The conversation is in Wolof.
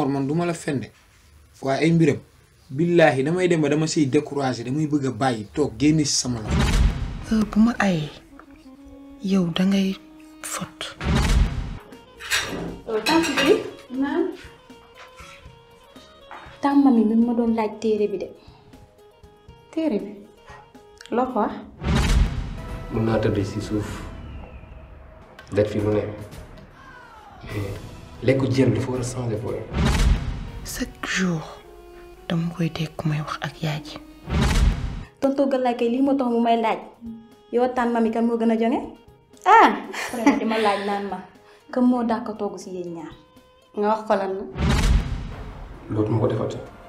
Mor man du ma la fende waaye ay mbiram billaahi damay dem ba dama siy découragé damay bëgg a bàyyi toog génn si sama loxo. heure bu ma ayee yow dangay fot tànk bi naan tàmm mi mi ma doon laaj téere bi de téere bi loo ko wax mun naa tëdd si suuf def fi lu ne mais lekku jën dafa war a changer booy. chaque jour dama koy dégg ku may wax ak yaay ji tonton Galaye kay lii moo tax mu may laaj yow tànn mami kan moo gën a jonge ah après di ma laaj naan ma kan moo dàq togg si yéen ñaar nga wax ko lan la loolu moo ko defati